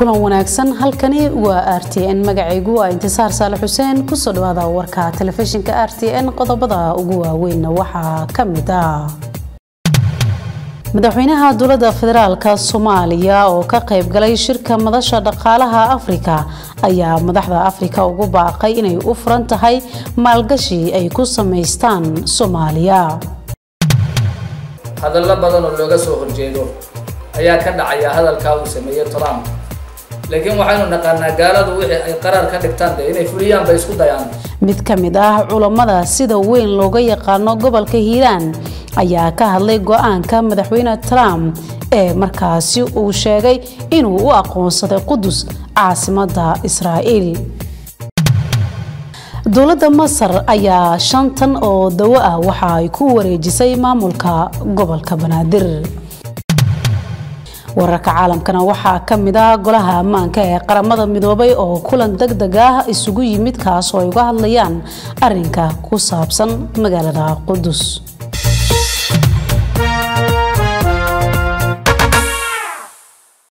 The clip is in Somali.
kulan wanaagsan halkani waa r t n magacaygu waa intisaar saale xuseen kusoo dhawaada warka telefishinka r t n qodobada ugu waaweynna waxaa ka mid ah madaxweynaha dowladda federaalk soomaaliya oo ka qayb galay shirka madasha dhaqaalaha afrika ayaa madaxda afrika ugu baaqay inay u furan tahay maalgashi ay ku samaystaan soomaaliya hadallo badan oo looga soo horjeedo ayaa ka dhacaya hadalkaa uu sameeyey trump laakiin waxaynu naqaanaa gaaladu wixii ay qaraar ka dhigtaan de inay fuliyaan bay isku dayaan mid ka mid ah culammada sida weyn looga yaqaano gobolka hiiraan ayaa ka hadlay go-aanka madaxweyne trump ee markaasi uu sheegay inuu u aqoonsaday qudus caasimadda israa'iil dowladda masar ayaa shan tan oo dawo ah waxa ay ku wareejisay maamulka gobolka banaadir wararka caalamkana waxaa ka mid ah golaha ammaanka ee qaramada midoobay oo kulan deg deg ah isugu yimid kaas oo ay uga hadlayaan arinka ku saabsan magaalada qudus